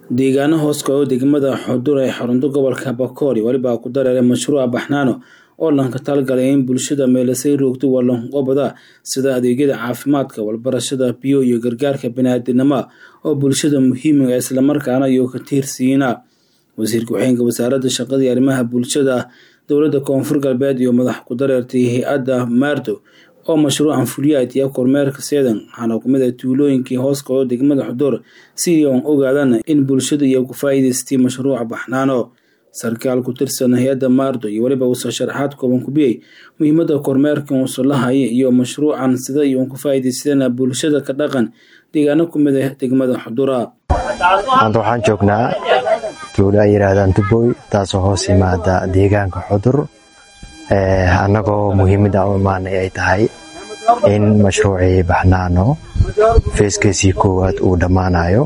deegaano hoos kaco degmada xudur ee xarunta gobolka bakool weliba ku dareeray mashruuca baxnaano oo lanka talgalay in bulshada meelasay roogto walanqobada sida adeegyada caafimaadka walbarashada biyo iyo gargaarka baniaadinimo oo bulshada muhiimiga islamarkaana iyo ka tiirsiina wasiir ku-xigeenka wasaaradda shaqada iyo arrimaha bulshada dowladda koonfur galbeed iyo madax ku dareertay hay-adda maardo oo mashruucan fuliyaad iyo kormeerka seedan waxaana kumid ah tuulooyinkii hoos kaco degmada xudur sidii oon ogaadana in bulshada iyo ku faa'iidaystay mashruuca baxnaano sarkaal ku tirsan hay-adda maardo iyo weliba uusoo sharaxaad kooban kubiyey muhiimadda kormeerkan uuso lahaya iyo mashruucan sida iyoon ku faa'iidaysadana bulshada ka dhaqan deegaano kumid ah degmada xudura maanta waxaan joognaa tuulo ay yidhaahdaan duboy taasoo hoos yimaada deegaanka xudur annagoo muhiimadda u imaanay ay tahay in mashruucii baxnaano feeskiisii koowaad uu dhammaanayo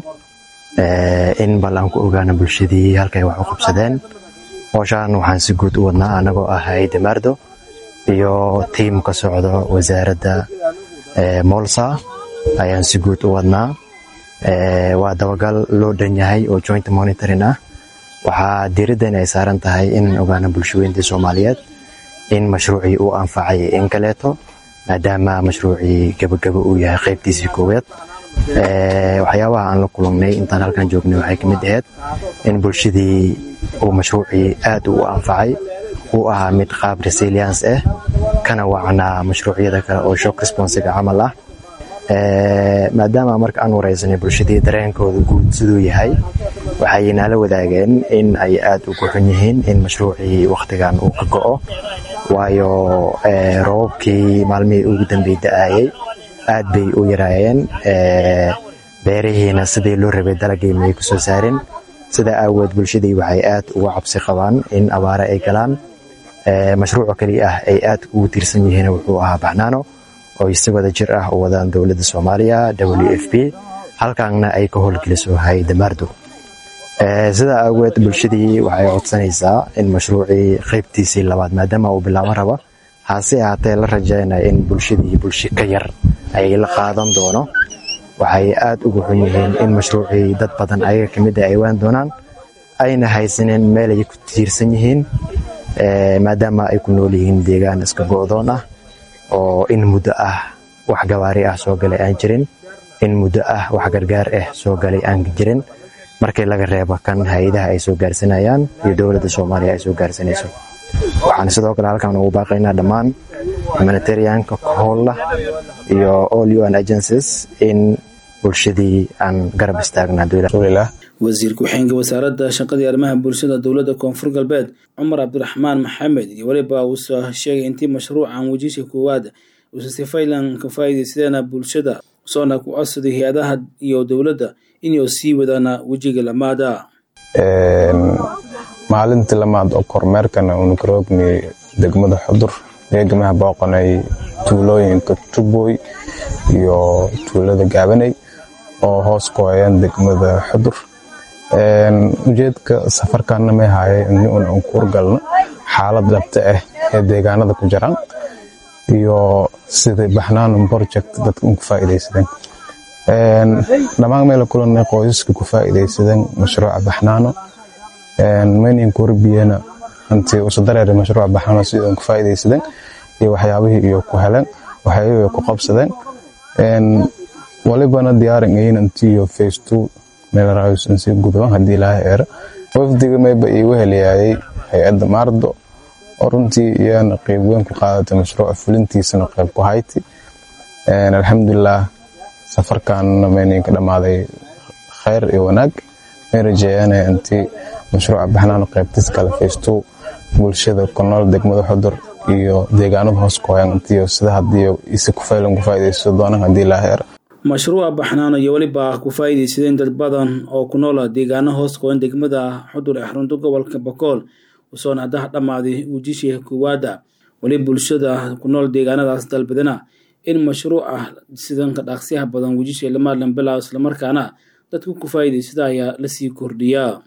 in bal aan ku ogaano bulshadii halkay wax u qabsadeen hooshaan waxaan si guud u wadnaa annagoo ah hay-adda maardo iyo tiim ka socdo wasaaradda moolsa ayaan si guud u wadnaa waa dabagal loo dhan yahay oo joint monitoring ah waxaa diiraddan ay saaran tahay in ogaano bulshaweyntii soomaaliyeed in mashruucii uu anfacay in kaleeto maadaama mashruucii gabagaba uu yahay qaybtiisii koowaad waxyaabaha aan la kulannay intaan halkan joognay waxay ka mid ahayd in bulshadii uu mashruucii aad u anfacay uu ahaa mid qaab resilience ah kana wacnaa mashruucyada kale oo shock responsiga camal ah maadaama marka aan wareysanay bulshadii dareenkooda guud siduu yahay waxay nala wadaageen in ay aad ugu xun yihiin in mashruucii wakhtigan uu ka go'o waayo roobabkii maalmihii ugu dambey da-ayey aad bay u yaraayeen beerihiina sidii loo rabay dalagii may ku soo saarin sidaa aawood bulshadii waxay aad uga cabsi qabaan in abaare ay galaan mashruuca keli ah ay aad ugu tiirsan yihiin wuxuu ahaa baxnaano oo si wada jir ah u wadaan dowladda soomaaliya w f p halkaanna ay ka howlgeliso hay-adda maardo sidaa aageed bulshadii waxay codsanaysaa in mashruucii qaybtiisii labaad maadaama uu bilaaban raba hase ahaatee la rajaynaya in bulshadii bulshi ka yar ay la qaadan doono waxay aad ugu xun yihiin in mashruucii dad badan ayaga kamid a ay waan doonaan ayna haysaneen meel ay ku tiirsan yihiin maadaama ay ku nool yihiin deegaan iska go'doon ah oo in muddo ah wax gawaari ah soo galay aan jirin in muddo ah wax gargaar ah soo galay aan jirin markii laga reebo kan hay-adaha ay soo gaarsanayaan iyo dowladda soomaaliya ay soo gaarsanayso waxaan sidoo kale halkaan ugu baaqaynaa dhammaan humanitarianka kohoolla iyo all un agencies in bulshadii aan garab istaagna wasiir ku-xigeenka wasaaradda shaqadii arrimaha bulshada dowladda koonfur galbeed cumar cabdiraxmaan maxamed iyo weliba uusoo sheegay intii mashruucan wejisha koowaad uusa sifaylan ka faa'iidaysadeena bulshada soona ku codsaday hay-adaha iyo dowladda inuu sii wadaana wejiga lamaada maalintii lamaad oo kormeerkana unukaroogni degmada xudur eegamaha booqanay tuulooyinka tuboy iyo tuulada gaabanay oo hoos ku hayaan degmada xudur ujeedka safarkaana may haayay ini un aan kuur galno xaalad dhabta ah ee deegaanada ku jiraan iyo sida baxnaan project dadka un ku faa'iidaysadeen dhammaan meela kulanay qoysaska ku faa'iidaysadeen mashruuca baxnaano maynin kurbiyena intii usa dareeray mashruuca baxnaano sida un ku faa'iidaysadeen iyo waxyaabihii iyo ku heleen waxyaabihii ku qabsadeen walibana diyaaran ayin intiiyo face two meelaraayusan sii gudban haddii ilaahay eera wafdiga mayba iigu heliyaayay hay-adda maardo oo runtii iyana qeyb weyn ku qaadatay mashruuca fulintiisana qeyb ku hayti alxamdulilah safarkaanna mayninka dhammaaday khayr iyo wanaag may rajeeyaanaya intii mashruuca baxnaano qeybtis kale face two bulshada ku nool degmada xudur iyo deegaanada hoos ku hoyaan intiiyo sida haddii isi ku faylan ku faa'iidaysto doonaan haddii ilaahay eera mashruuca baxnaano iyo weliba ku faa'iidaysadeen dad badan oo ku noola deegaano hoos qoyan degmada xudur ee xarunta gobolka bakool usoona haddaha dhammaaday wejishii koowaada weli bulshada ku nool deegaanadaas dalbadana in mashruuca sidanka dhaqsiyaha badan wejishii lamaadlan bilaaw islamarkaana dadku ku faa'iidaysada ayaa lasii kordhiyaa